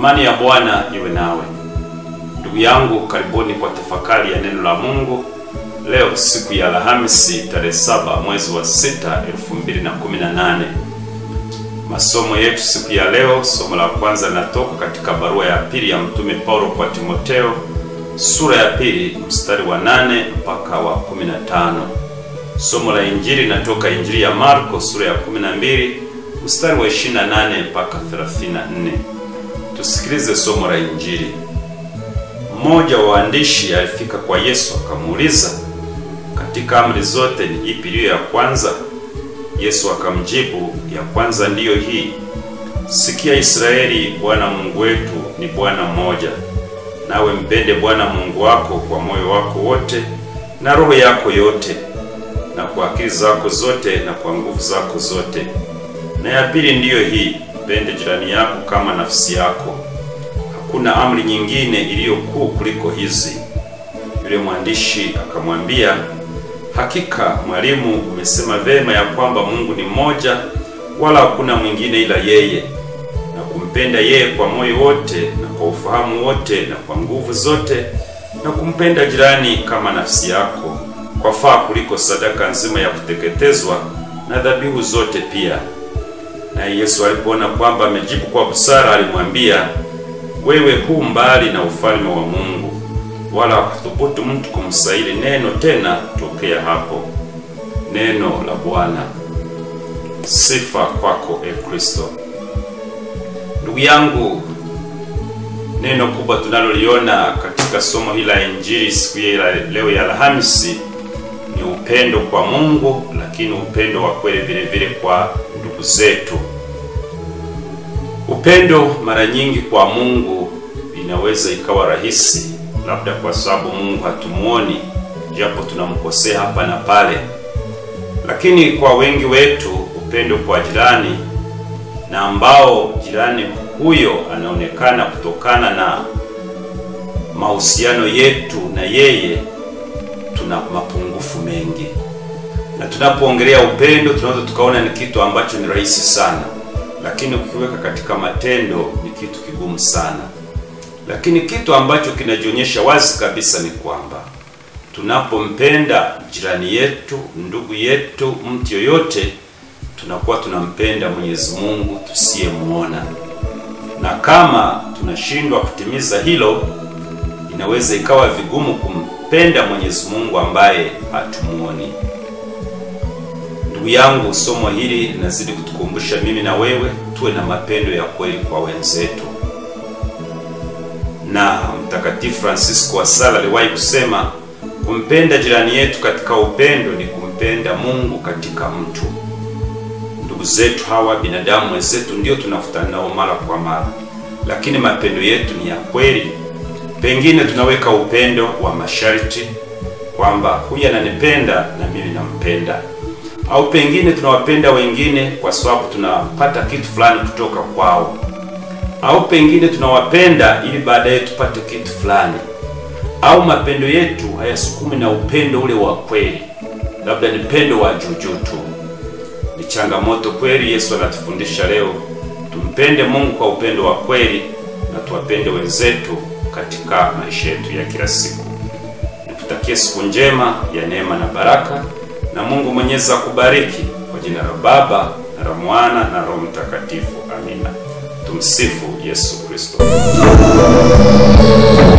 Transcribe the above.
Amani ya Bwana iwe nawe. Ndugu yangu, karibuni kwa tafakari ya neno la Mungu leo, siku ya Alhamisi tarehe saba mwezi wa sita elfu mbili na kumi na nane. Masomo yetu siku ya leo, somo la kwanza linatoka katika barua ya pili ya mtume Paulo kwa Timoteo sura ya pili mstari wa nane mpaka wa kumi na tano. Somo la injili linatoka Injili ya Marko sura ya 12 mstari wa 28 mpaka 34. Tusikilize somo la injili. Mmoja wa waandishi alifika kwa Yesu akamuuliza, katika amri zote ni ipi iliyo ya kwanza? Yesu akamjibu, ya kwanza ndiyo hii, sikia Israeli, Bwana Mungu wetu ni Bwana mmoja, nawe mpende Bwana Mungu wako kwa moyo wako wote na roho yako yote na kwa akili zako zote na kwa nguvu zako zote. Na ya pili ndiyo hii, mpende jirani yako kama nafsi yako. Hakuna amri nyingine iliyo kuu kuliko hizi. Yule mwandishi akamwambia, hakika mwalimu, umesema vema ya kwamba Mungu ni mmoja, wala hakuna mwingine ila yeye, na kumpenda yeye kwa moyo wote na kwa ufahamu wote na kwa nguvu zote, na kumpenda jirani kama nafsi yako kwa faa kuliko sadaka nzima ya kuteketezwa na dhabihu zote pia. Naye Yesu alipoona kwamba amejibu kwa busara, alimwambia, wewe hu mbali na ufalme wa Mungu, wala hakuthubutu mtu kumsaili neno tena tokea hapo. Neno la Bwana. Sifa kwako e Kristo. Ndugu yangu, neno kubwa tunaloliona katika somo hili la Injili siku ya leo ya Alhamisi ni upendo kwa Mungu, lakini upendo wa kweli vile vile kwa ndugu zetu. Upendo mara nyingi kwa Mungu inaweza ikawa rahisi, labda kwa sababu Mungu hatumuoni, japo tunamkosea hapa na pale. Lakini kwa wengi wetu upendo kwa jirani, na ambao jirani huyo anaonekana kutokana na mahusiano yetu na yeye tuna mapungufu mengi, na tunapoongelea upendo tunaweza tukaona ni kitu ambacho ni rahisi sana, lakini ukiweka katika matendo ni kitu kigumu sana. Lakini kitu ambacho kinajionyesha wazi kabisa ni kwamba tunapompenda jirani yetu, ndugu yetu, mtu yoyote, tunakuwa tunampenda Mwenyezi Mungu tusiyemuona, na kama tunashindwa kutimiza hilo, inaweza ikawa vigumu kum penda Mwenyezi Mungu ambaye hatumuoni. Ndugu yangu, somo hili linazidi kutukumbusha mimi na wewe tuwe na mapendo ya kweli kwa wenzetu, na Mtakatifu Francisco wa Sala aliwahi kusema kumpenda jirani yetu katika upendo ni kumpenda Mungu katika mtu. Ndugu zetu hawa, binadamu wenzetu, ndio tunakutana nao mara kwa mara, lakini mapendo yetu ni ya kweli? Pengine tunaweka upendo wa masharti kwamba huyu ananipenda na mimi nampenda, au pengine tunawapenda wengine kwa sababu tunapata kitu fulani kutoka kwao, au pengine tunawapenda ili baadaye tupate kitu fulani, au mapendo yetu hayasukumi na upendo ule wa kweli, labda ni pendo wa juujuu tu. Ni changamoto kweli. Yesu anatufundisha leo tumpende Mungu kwa upendo wa kweli na tuwapende wenzetu katika maisha yetu ya kila siku. Nikutakie siku njema ya neema na baraka, na Mungu Mwenyezi akubariki kwa jina la Baba na la Mwana na Roho Mtakatifu. Amina. Tumsifu Yesu Kristo.